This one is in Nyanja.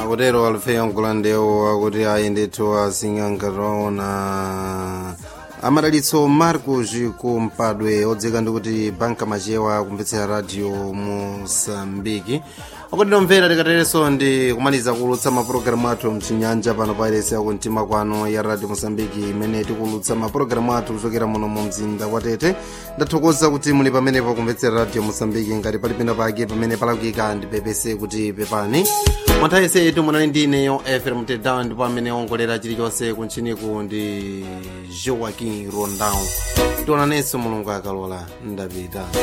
akutero alufeyo mkulandewo akuti ayi ndithu asing'angataona amadalitso marcos kumpadwe odzeka ndikuti banka machewa kumvetsera radio mosambiki akutindomvera tikatereso ndi kumaliza kulutsa mapulogalamu athu mchinyanja pano pa iresi yakumtima kwano ya radio mosambiki imene tikulutsa mapulogalamu athu kuchokera muno mu mzinda wa tete ndathokoza kuti muli pamenepo kumvetsera radio mosambiki ngati pali pena pake pamene palakika ndipepese kuti pepani mwanthawi yesetu munali ndineyo efrem tedown ndipo amene ongolera chilichonse kunchiniku ndi joaquin rondao tionanenso mulungu akalola ndapita